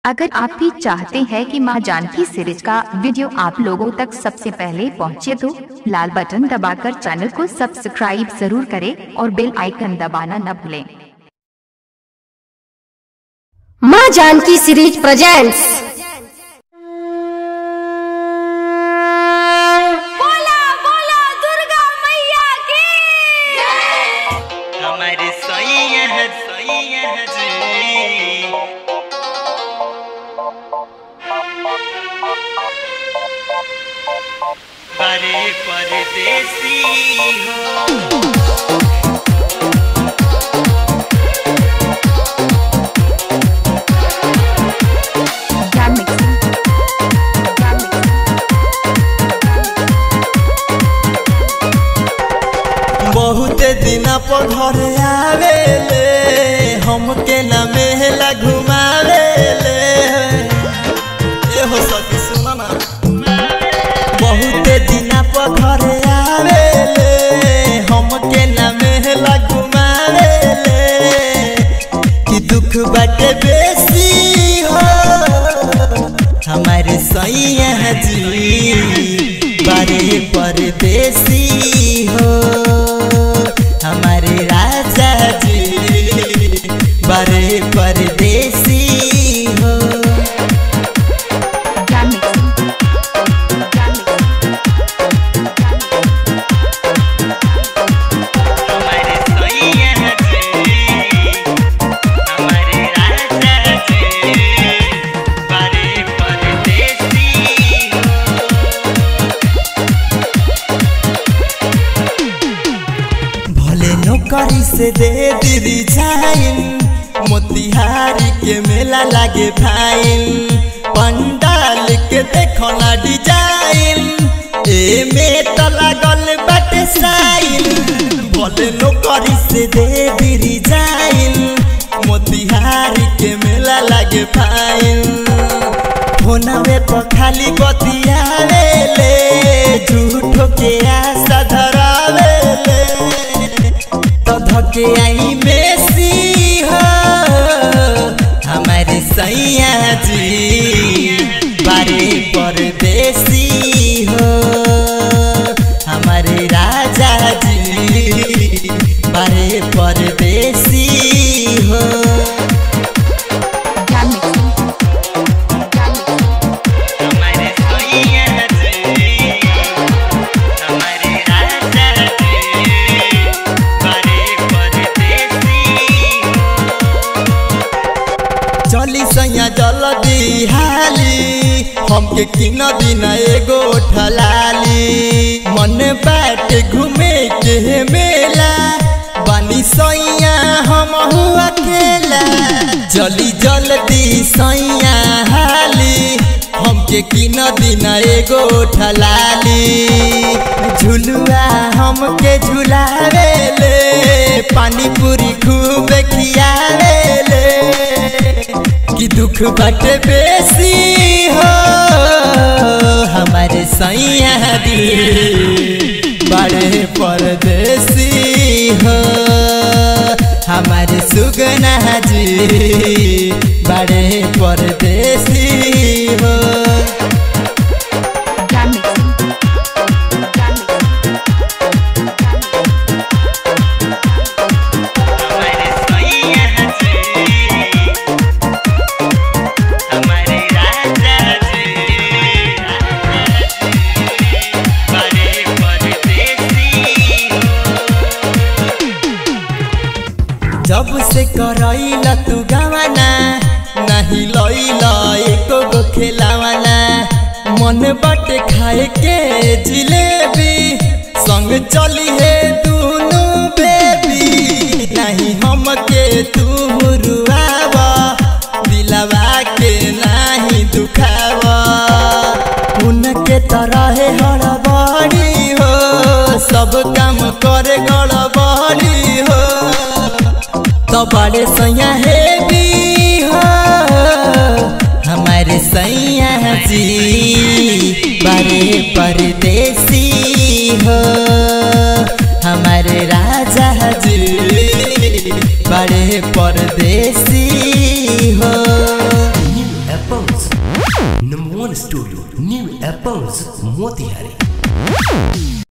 अगर आप भी चाहते हैं कि मां जानकी सीरीज का वीडियो आप लोगों तक सबसे पहले पहुंचे तो लाल बटन दबाकर चैनल को सब्सक्राइब जरूर करें और बेल आइकन दबाना न भूलें माँ जानकी सीरीज प्रेजेंट्स बोला बोला दुर्गा मैया की हमारे सैया है सैया है जी बड़े परदेसी हो बहुत दिन पर घरे आवेले हमके ना मेला घुमावेले ए हो सखी सुना ना बहुत दिन पर घरे आवेले हमके ना मेला घुमावेले कि दुख बाटे बेसी हो हमारे सैया जी बारे परदेसी हो हमारे राजा जी बारे परदेसी हो हमारे सैया जी हमारे राजा जी बारे परदेसी भले नौकरी से दे दीदी जाइन मोतिहारी के मेला लागे फाइन पंडाल के देखो ना डिजाइन ए में तो लागल बाटे साइन भले नौकरी से दे दीदी जाइन मोतिहारी के मेला लागे फाइन फोनवे पर खाली बतियावे ले झूठो के आशा धरावे ले तो धके आई मेसी हो हमारे सैया जी बारे परदेसी हो हमारे राजा जी बारे परदेसी हो हमारे सैया जी हमारे राजा जी बारे परदेसी चली सैया जल्दी हाली हमके किन दिन एगो ठलाली मन बाट घूमे के मेला बानी सैया हम अकेला जल्दी जल्दी सैया हाली हमके किन दिन एगो ठलाली झुलुआ हमके झुलावे ले पानी पूरी खूब खियावे ले कि दुख बट बेसी हो हमारे सैया दी बड़े परदेसी हो हमारे सुगना जी बड़े परदेसी हो हमारे सैया जी हमारे राजा जी बड़े परदेसी जब से करैला तू गावाना नहीं लैला एको गो खेलावाना मन बटे खाए के जिलेबी संग चली है दोनों बेबी नहीं हमके तू रुआवा दिलवा के नहीं दुखावा उनके तरह हड़बड़ी हो सब काम करे गड़बड़ी हो तो बड़े सैया है भी हो हमारे सैया जी बड़े परदेसी हो हमारे राजा जी बड़े परदेसी हो Number one studio, New Apples, Motihari.